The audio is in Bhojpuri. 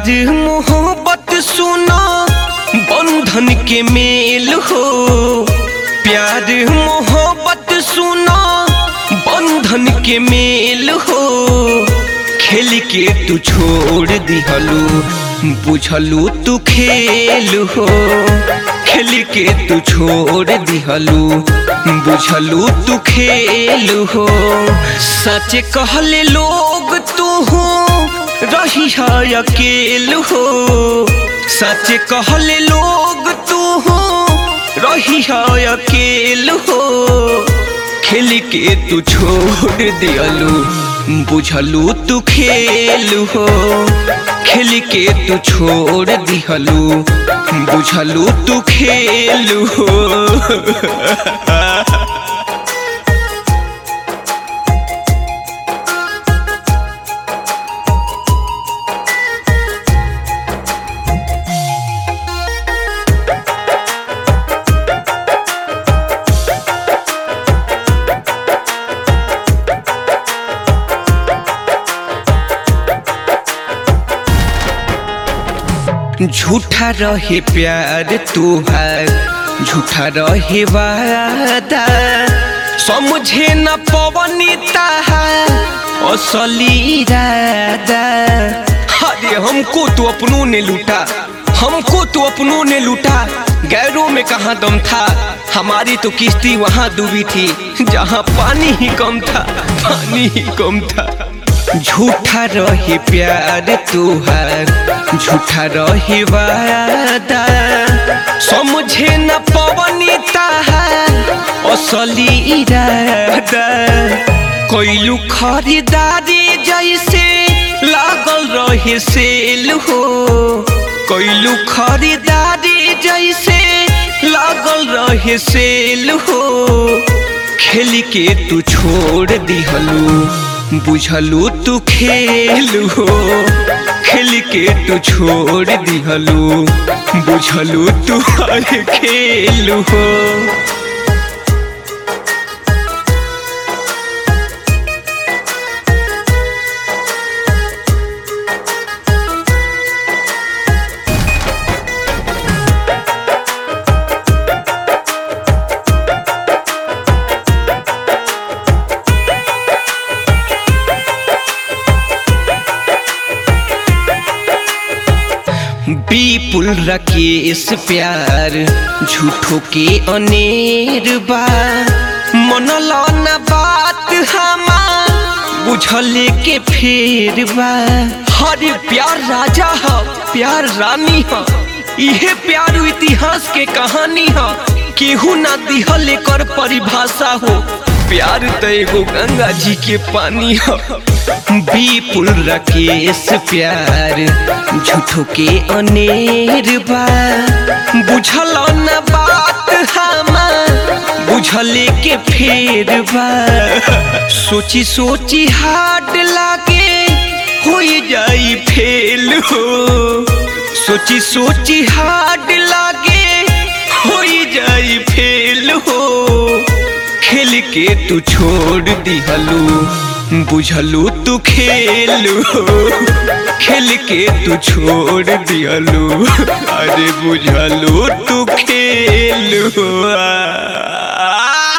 प्यार मोहब्बत सुना बंधन के मेल हो प्यार मोहब्बत सुना बंधन के मेल हो खेल के तू छोड़ दिहलू बुझलू तू खेल हो खेल के तू छोड़ दिहलू बुझलू तू खेल हो सच कहले लोग तू हो रही है अकेल हो सच कहले लोग तू हो रही है अकेल हो खेल के तू छोड़ दियलू बुझलू तू खेल हो खेल के तू छोड़ दिहलू बुझलू तू खेल हो झूठा रहे प्यार तुहार झूठा रहे वादा समझे न पवनी ताहार असली इरादा अरे हमको तो अपनों ने लूटा हमको तो अपनों ने लूटा गैरों में कहाँ दम था हमारी तो किश्ती वहां डूबी थी जहां पानी ही कम था पानी ही कम था झूठा रहे प्यार तुहार झूठा रहे वादा समझे न पवनी ताहार असली इरादा कोइलू खरीदारी जैसे लागल रहे सेल हो कोइलू खरीदारी जैसे लागल रहे सेल हो खेल के तू छोड़ दिहलू बुझलू तू खेल हो खेल के तू छोड़ दिहलू बुझलू तू हर खेल हो विपुल रकेश प्यार झूठो के अनेर बा मनल न बात हमार बुझले के फेर बा हरे प्यार राजा ह प्यार रानी ह इहे प्यार इतिहास के कहानी ह केहू ना दिहल एकर परिभाषा हो प्यार तो एगो गंगा जी के पानी ह विपुल रकेश प्यार झूठो के अनेर बा बुझल न बात हमार बुझले के फेर बा सोची सोची हाड लागे हो जाई फेल हो सोची सोची हाड लागे हो जाई फेल हो खेल के तू छोड़ दिहलू बुझलू तू खेल हो खेल के तू छोड़ दिहलू अरे बुझलू तू खेल हो आ, आ,